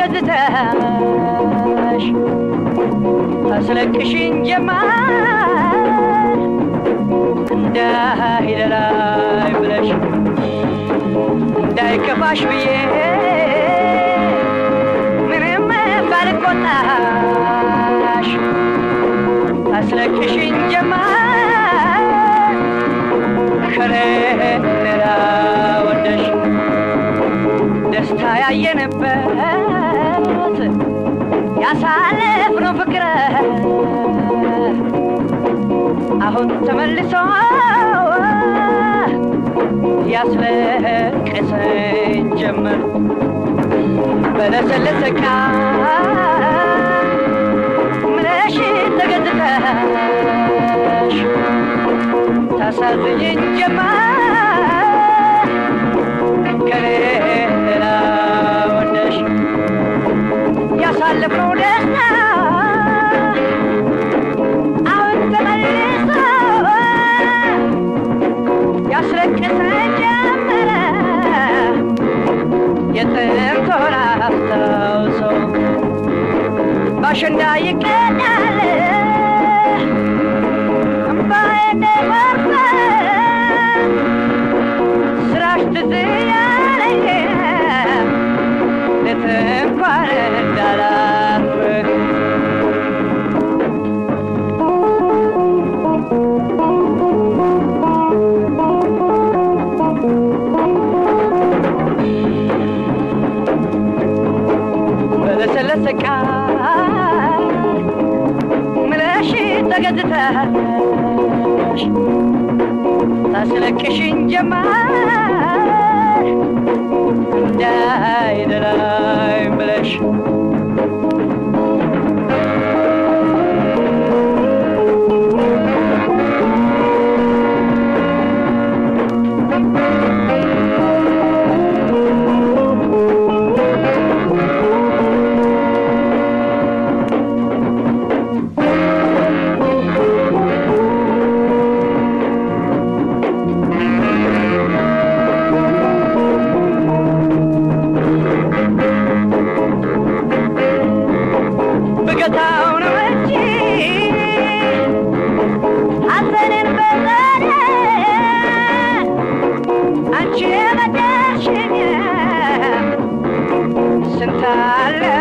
ተገዝተሽ ታስለቅሽኝ ጀመር እንዳይደላይ ብለሽ እንዳይከፋሽ ብዬ ምንም ባልቆጣሽ ታስለቅሽኝ ጀመር ከሌላ ወደሽ ደስታ ያየንበት ያሳለፍነው ፍቅር አሁን ተመልሶ ያስለቅሰኝ ጀመር በለሰለሰ ቃል ምለሽ ተገዝተሽ ታሳዝኝኝ ጀመር ከሌላ ወደሽ ያሳለፍነው ደስታ አሁን ተመልሶ ያስለቅሰኝ ጀመረ የጥንቱን አስታውሶ ባሸንዳ ይቀዳል እምባዬ እንደጎርፍ ስራሽ ትዝ ያለኝ ሌት እንኳን እንዳላርፍ በለሰለሰ ቃል ምለሽ ተገዝተሽ ታስለቅሽኝ ጀመር እንዳይደላይ ብለሽ ብገታው ነው እንጂ ሐዘንን በዘዴ አንቺ የበደልሽኝ ስንት አለ